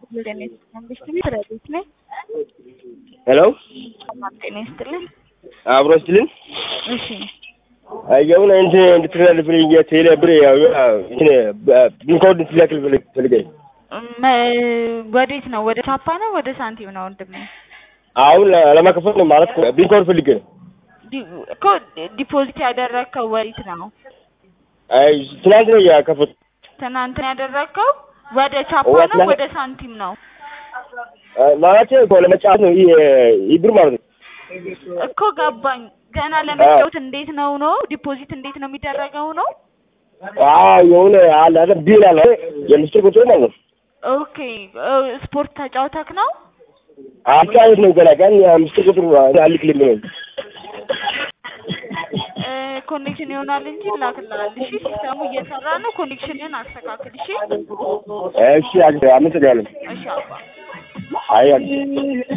ጤና ይስጥልኝ ረዴት ነኝ። ሄሎ ሰላም ጤና ይስጥልኝ። አብሮ ስትልን እሺ የሆነ እንትን እንድትላለፍልኝ የቴሌ ብር ያው እንትን ቢንኮድ እንድትላክል ፈልገኝ መ- ወዴት ነው? ወደ ቻፓ ነው ወደ ሳንቲም ነው ወንድሜ? አሁን ለማከፈት ነው ማለት ቢንኮድ ፈልጌ ነው። ዲ- እኮ ዲፖዚት ያደረግከው ወዴት ነው? አይ ትናንት ነው ያከፈት ትናንት ነው ያደረግከው? ወደ ቻፓ ወደ ነው ትናንት- ወደ ሳንቲም ነው? ማለት እኮ ለመጫወት ነው ይህ ይህ ብር ማለት ነው። እኮ ገባኝ። ገና ለመጫወት እንዴት ነው ነው ዲፖዚት እንዴት ነው የሚደረገው ነው? አዎ የሆነ አለ አይደል ቢል አለ የምስጢር ቁጥር ማለት ነው። ኦኬ እ፣ ስፖርት ተጫውተክ ነው? አጫወት ነው ገና ግን የምስጢር ቁጥር አልክልኝ ነው። እ፣ ኮኔክሽን ይሆናል እንጂ ላክልሃል። እሺ ሲስተሙ እየሰራ ነው። ኮኔክሽንን አስተካክል። እሺ እሺ አመሰግናለሁ። እሺ አባ አይ